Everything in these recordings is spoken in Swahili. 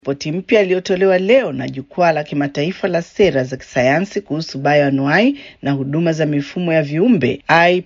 Ripoti mpya iliyotolewa leo na Jukwaa la Kimataifa la Sera za Kisayansi kuhusu Bioanuwai na Huduma za Mifumo ya Viumbe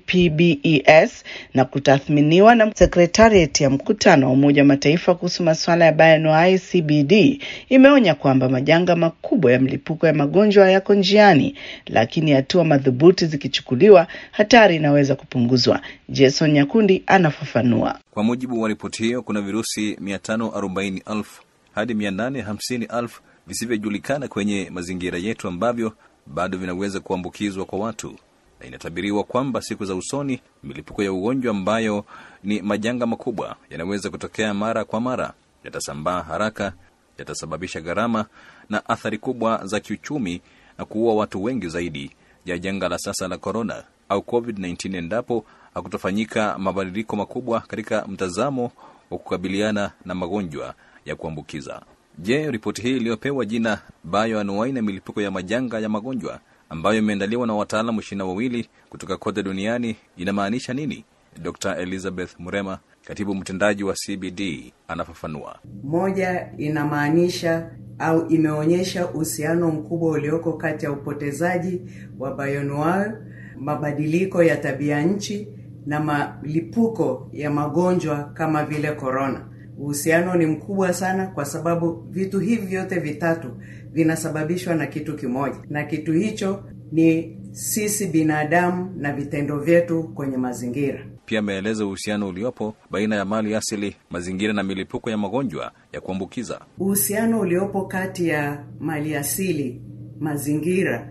IPBES na kutathminiwa na Sekretarieti ya Mkutano wa Umoja wa Mataifa kuhusu masuala ya bioanuwai CBD imeonya kwamba majanga makubwa ya mlipuko ya magonjwa yako njiani, lakini hatua madhubuti zikichukuliwa, hatari inaweza kupunguzwa. Jason Nyakundi anafafanua. Kwa mujibu wa ripoti hiyo, kuna virusi 540,000 hadi 850,000 visivyojulikana kwenye mazingira yetu ambavyo bado vinaweza kuambukizwa kwa watu, na inatabiriwa kwamba siku za usoni milipuko ya ugonjwa ambayo ni majanga makubwa yanaweza kutokea mara kwa mara, yatasambaa haraka, yatasababisha gharama na athari kubwa za kiuchumi na kuua watu wengi zaidi ya janga la sasa la korona au COVID-19 endapo hakutofanyika mabadiliko makubwa katika mtazamo wa kukabiliana na magonjwa ya kuambukiza. Je, ripoti hii iliyopewa jina Bioanuwai na milipuko ya majanga ya magonjwa ambayo imeandaliwa na wataalamu ishirini na wawili kutoka kote duniani inamaanisha nini? Dr Elizabeth Murema, katibu mtendaji wa CBD, anafafanua. Moja, inamaanisha au imeonyesha uhusiano mkubwa ulioko kati ya upotezaji wa bioanuwai, mabadiliko ya tabia nchi na malipuko ya magonjwa kama vile korona. Uhusiano ni mkubwa sana kwa sababu vitu hivi vyote vitatu vinasababishwa na kitu kimoja, na kitu hicho ni sisi binadamu na vitendo vyetu kwenye mazingira. Pia ameeleza uhusiano uliopo baina ya mali asili, mazingira na milipuko ya magonjwa ya kuambukiza. Uhusiano uliopo kati ya mali asili, mazingira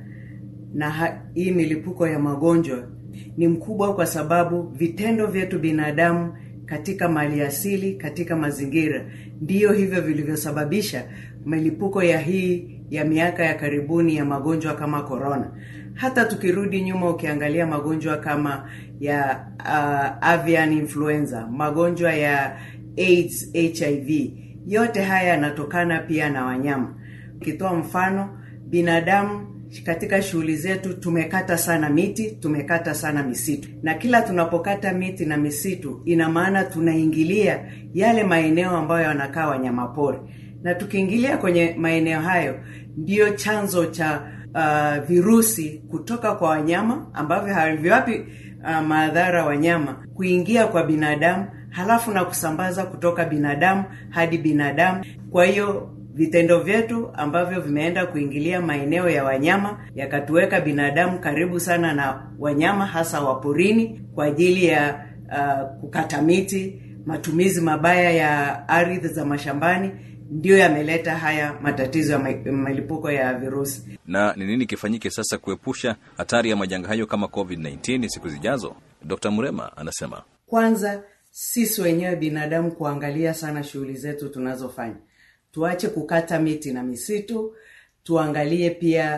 na hii milipuko ya magonjwa ni mkubwa kwa sababu vitendo vyetu binadamu katika mali asili, katika mazingira, ndiyo hivyo vilivyosababisha milipuko ya hii ya miaka ya karibuni ya magonjwa kama korona. Hata tukirudi nyuma, ukiangalia magonjwa kama ya uh, avian influenza, magonjwa ya AIDS, HIV, yote haya yanatokana pia na wanyama. Ukitoa mfano, binadamu katika shughuli zetu tumekata sana miti, tumekata sana misitu, na kila tunapokata miti na misitu, ina maana tunaingilia yale maeneo ambayo wanakaa wanyamapori, na tukiingilia kwenye maeneo hayo, ndiyo chanzo cha uh, virusi kutoka kwa wanyama ambavyo haviwapi uh, madhara wanyama kuingia kwa binadamu, halafu na kusambaza kutoka binadamu hadi binadamu. Kwa hiyo vitendo vyetu ambavyo vimeenda kuingilia maeneo ya wanyama yakatuweka binadamu karibu sana na wanyama, hasa wa porini, kwa ajili ya uh, kukata miti, matumizi mabaya ya ardhi za mashambani, ndiyo yameleta haya matatizo ya milipuko ya virusi. Na ni nini kifanyike sasa kuepusha hatari ya majanga hayo kama COVID-19 siku zijazo? Dr. Murema anasema, kwanza sisi wenyewe binadamu kuangalia sana shughuli zetu tunazofanya tuache kukata miti na misitu. Tuangalie pia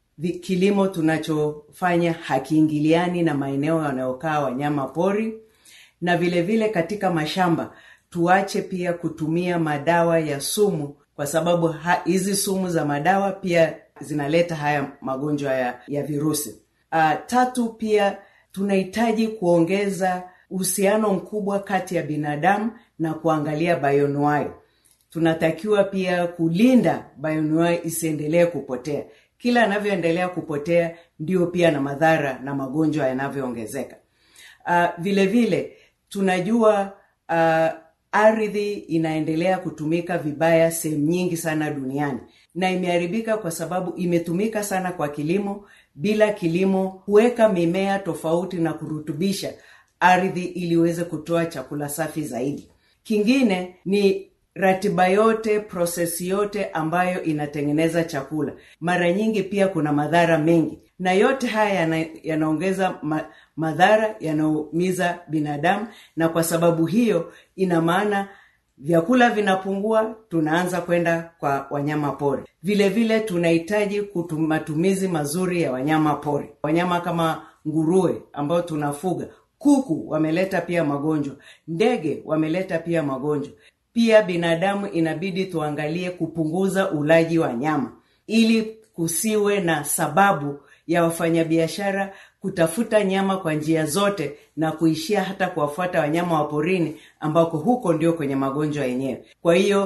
kilimo tunachofanya hakiingiliani na maeneo yanayokaa wanyama pori, na vile vile katika mashamba tuache pia kutumia madawa ya sumu, kwa sababu hizi sumu za madawa pia zinaleta haya magonjwa ya, ya virusi. Uh, tatu, pia tunahitaji kuongeza uhusiano mkubwa kati ya binadamu na kuangalia bioanuwai tunatakiwa pia kulinda bioanuwai isiendelee kupotea. Kila anavyoendelea kupotea ndio pia na madhara na magonjwa yanavyoongezeka. Uh, vile vile tunajua uh, ardhi inaendelea kutumika vibaya sehemu nyingi sana duniani, na imeharibika kwa sababu imetumika sana kwa kilimo, bila kilimo kuweka mimea tofauti na kurutubisha ardhi ili iweze kutoa chakula safi zaidi. Kingine ni ratiba yote, prosesi yote ambayo inatengeneza chakula, mara nyingi pia kuna madhara mengi, na yote haya yana, yanaongeza ma, madhara yanaumiza binadamu, na kwa sababu hiyo ina maana vyakula vinapungua, tunaanza kwenda kwa wanyama pori. Vile vile tunahitaji matumizi mazuri ya wanyama pori, wanyama kama nguruwe ambao tunafuga, kuku wameleta pia magonjwa, ndege wameleta pia magonjwa pia binadamu inabidi tuangalie kupunguza ulaji wa nyama ili kusiwe na sababu ya wafanyabiashara kutafuta nyama kwa njia zote na kuishia hata kuwafuata wanyama wa porini ambako huko ndio kwenye magonjwa yenyewe. Kwa hiyo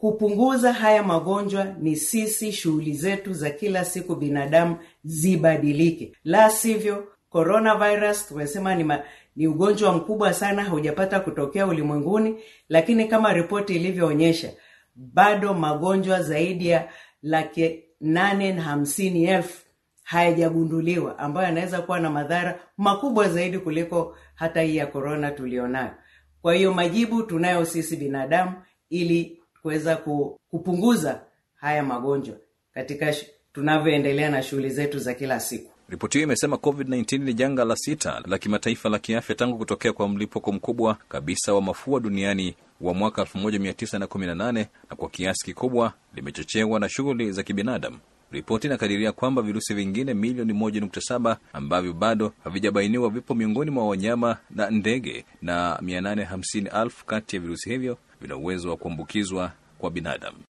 kupunguza haya magonjwa ni sisi shughuli zetu za kila siku binadamu zibadilike la sivyo coronavirus tumesema ni, ma, ni ugonjwa mkubwa sana haujapata kutokea ulimwenguni lakini kama ripoti ilivyoonyesha bado magonjwa zaidi ya laki nane na hamsini elfu hayajagunduliwa ambayo yanaweza kuwa na madhara makubwa zaidi kuliko hata hii ya korona tulionayo kwa hiyo majibu tunayo sisi binadamu ili kuweza kupunguza haya magonjwa katika tunavyoendelea na shughuli zetu za kila siku Ripoti hiyo imesema COVID-19 ni janga la sita la kimataifa la kiafya tangu kutokea kwa mlipuko mkubwa kabisa wa mafua duniani wa mwaka 1918 na kwa kiasi kikubwa limechochewa na shughuli za kibinadamu. Ripoti inakadiria kwamba virusi vingine milioni 1.7 ambavyo bado havijabainiwa vipo miongoni mwa wanyama na ndege, na 850,000 kati ya virusi hivyo vina uwezo wa kuambukizwa kwa binadamu.